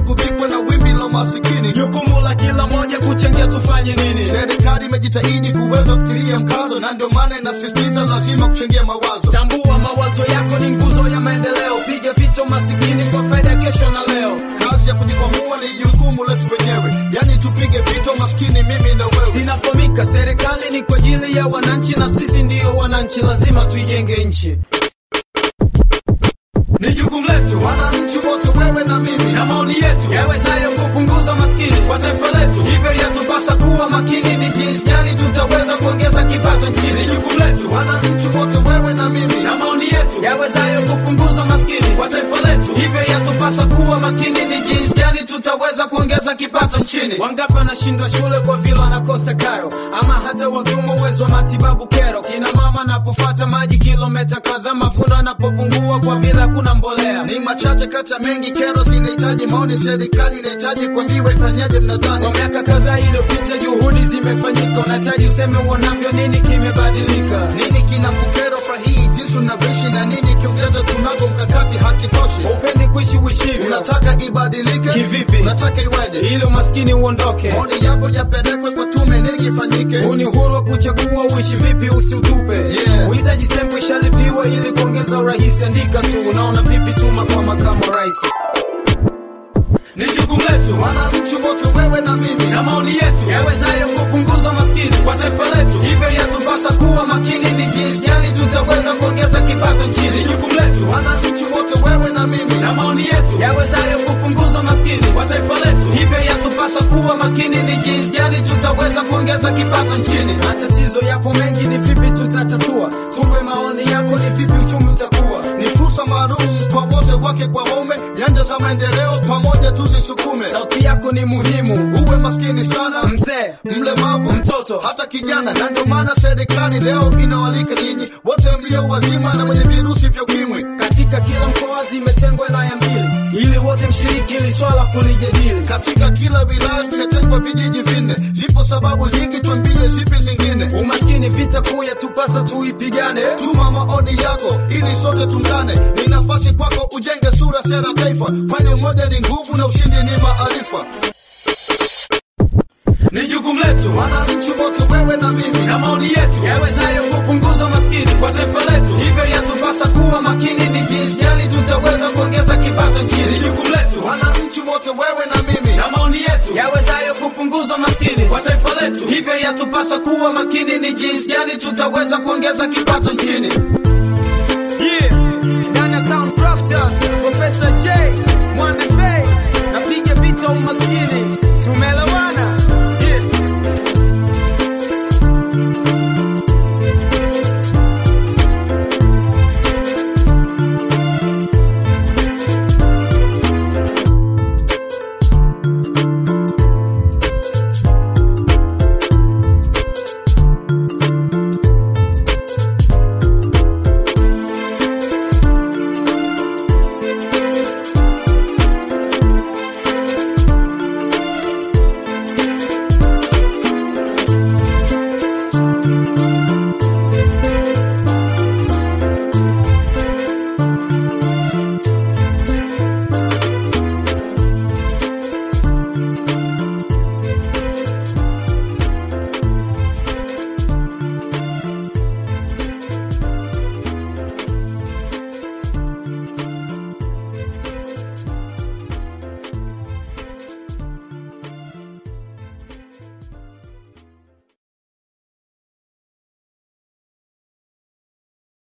kuvikwa na wimbi la masikini. Jukumu la kila moja kuchangia tufanye nini? Serikali imejitahidi kuweza kutilia mkazo, na ndio maana inasisitiza lazima kuchangia mawazo. Tambua mawazo yako ni nguzo ya maendeleo. Piga vito masikini kwa faida ya kesho na leo. Kazi ya kujikwamua ni jukumu letu wenyewe, yani tupige vito maskini, mimi na wewe. Sinafahamika, serikali ni kwa ajili ya wananchi na sisi ndiyo wananchi, lazima tuijenge nchi. Ni jukumu letu wananchi wote, wewe na mimi, na maoni yetu yawezayo kupunguza maskini kwa taifa letu. Hivyo yatupasa kuwa makini, ni jinsi gani tutaweza kuongeza kipato nchini. Ni jukumu letu wananchi wote, wewe na mimi, na maoni yetu yawezayo kupunguza maskini kwa taifa letu. Hivyo yatupasa kuwa makini, ni jinsi gani tutaweza kuongeza kipato nchini. Wangapi wanashindwa shule kwa vile wanakosa karo, ama hata wakiuma uwezo wa matibabu kero. Kina mama napofuata maji kilomita kadhaa, mavuno yanapopungua kwa vile hakuna mbolea. Ni machache kati ya mengi, kero zinahitaji maoni, serikali inahitaji kuambiwa ifanyaje. Mnadhani kwa miaka kadhaa iliyopita juhudi zimefanyika, unahitaji useme uonavyo, nini kimebadilika? Nini kina kukero sahihi jinsi unavyoishi na nini kiongeza, tunago mkakati hakitoshi. Upendi kuishi uishivyo, unataka ibadilike kivipi? Unataka iweje ili umaskini uondoke? Maoni yako yapelekwe kwa tume, nini kifanyike? Huu ni uhuru wa kuchagua uishi vipi, usiutupe. Yeah. Uhitaji stempu ishalipiwa ili kuongeza urahisi, andika tu, unaona vipi? Tuma kwa makamu rais. Ni jukumu letu wananchi wote, wewe na mimi, na maoni yetu yawezayo kupunguza maskini kwa taifa letu. Hivyo yatupasa kuwa makini, ni jinsi gani tutaweza kuongeza kipato nchini. Ni jukumu letu wananchi wote, wewe na mimi, na maoni yetu yawezayo kupunguza maskini kwa taifa letu. Hivyo yatupasa kuwa makini, ni jinsi gani tutaweza kuongeza kipato nchini. Matatizo yapo mengi, ni vipi tutatatua? Tupe maoni yako, ni vipi uchumi utakuwa? Ni fursa maalum kwa wote, wake kwa waume, nyanja za maendeleo pamoja tuzisukume. Sauti yako ni muhimu, uwe maskini sana, mzee, mlemavu, mtoto, hata kijana, na ndio maana serikali leo inawalika nyinyi wote mlio wazima na wenye virusi vya ukimwi. Katika kila mkoa zimetengwa wilaya mbili ili wote mshiriki ili swala kulijadili. Katika kila wilaya vimetengwa vijiji vinne. Zipo sababu nyingi, twambie zipi zingine. Umaskini vita kuu yatupasa tuipigane. Tuma maoni yako ili sote tungane. Ni nafasi kwako ujenge sura, sera, taifa, kwani umoja ni nguvu na ushindi ni maarifa. Ni jukumu letu wananchi wote, wewe na mimi, na maoni yetu yawezayo kupunguza maskini kwa taifa letu. Hivyo yatupasa kuwa makini, ni jinsi gani tutaweza kuongeza kipato nchini. Ni jukumu letu wananchi wote, wewe na mimi, na maoni yetu yawezayo kupunguza maskini kwa taifa letu. Hivyo yatupasa kuwa makini, ni jinsi gani tutaweza kuongeza kipato nchini. Yeah, Dana Sound Crafters, Professor J, Mwana Fay, napiga vita umaskini